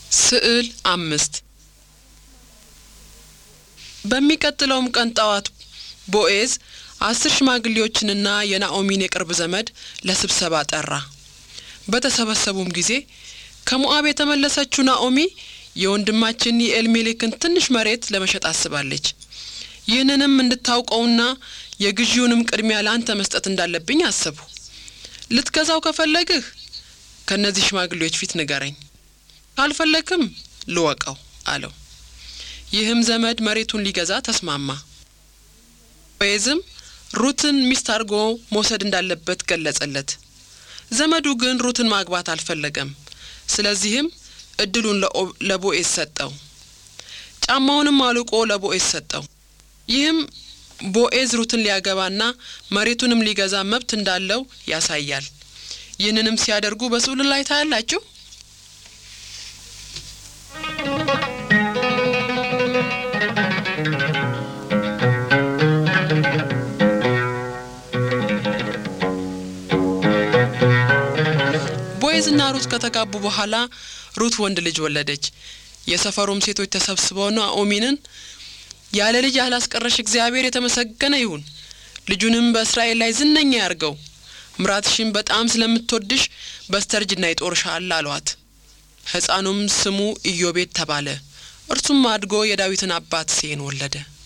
ስዕል አምስት በሚቀጥለውም ቀን ጠዋት ቦዔዝ አስር ሽማግሌዎችንና የናኦሚን የቅርብ ዘመድ ለስብሰባ ጠራ። በተሰበሰቡም ጊዜ ከሞዓብ የተመለሰችው ናኦሚ የወንድማችን የኤልሜሌክን ትንሽ መሬት ለመሸጥ አስባለች። ይህንንም እንድታውቀውና የግዢውንም ቅድሚያ ለአንተ መስጠት እንዳለብኝ አሰብሁ። ልትገዛው ከፈለግህ ከእነዚህ ሽማግሌዎች ፊት ንገረኝ፣ ካልፈለግህም ልወቀው አለው። ይህም ዘመድ መሬቱን ሊገዛ ተስማማ። ቦዔዝም ሩትን ሚስት አድርጎ መውሰድ እንዳለበት ገለጸለት። ዘመዱ ግን ሩትን ማግባት አልፈለገም። ስለዚህም እድሉን ለቦዔዝ ሰጠው። ጫማውንም አልቆ ለቦዔዝ ሰጠው። ይህም ቦዔዝ ሩትን ሊያገባና መሬቱንም ሊገዛ መብት እንዳለው ያሳያል። ይህንንም ሲያደርጉ በስዕሉ ላይ ታያላችሁ። ቦዔዝና ሩት ከተጋቡ በኋላ ሩት ወንድ ልጅ ወለደች። የሰፈሩም ሴቶች ተሰብስበው ናኦሚንን ያለ ልጅ ያላስቀረሽ እግዚአብሔር የተመሰገነ ይሁን፣ ልጁንም በእስራኤል ላይ ዝነኛ ያርገው፣ ምራትሽን በጣም ስለምትወድሽ በስተርጅና ይጦርሻል አሏት። ሕፃኑም ስሙ ኢዮቤድ ተባለ። እርሱም አድጎ የዳዊትን አባት ሴን ወለደ።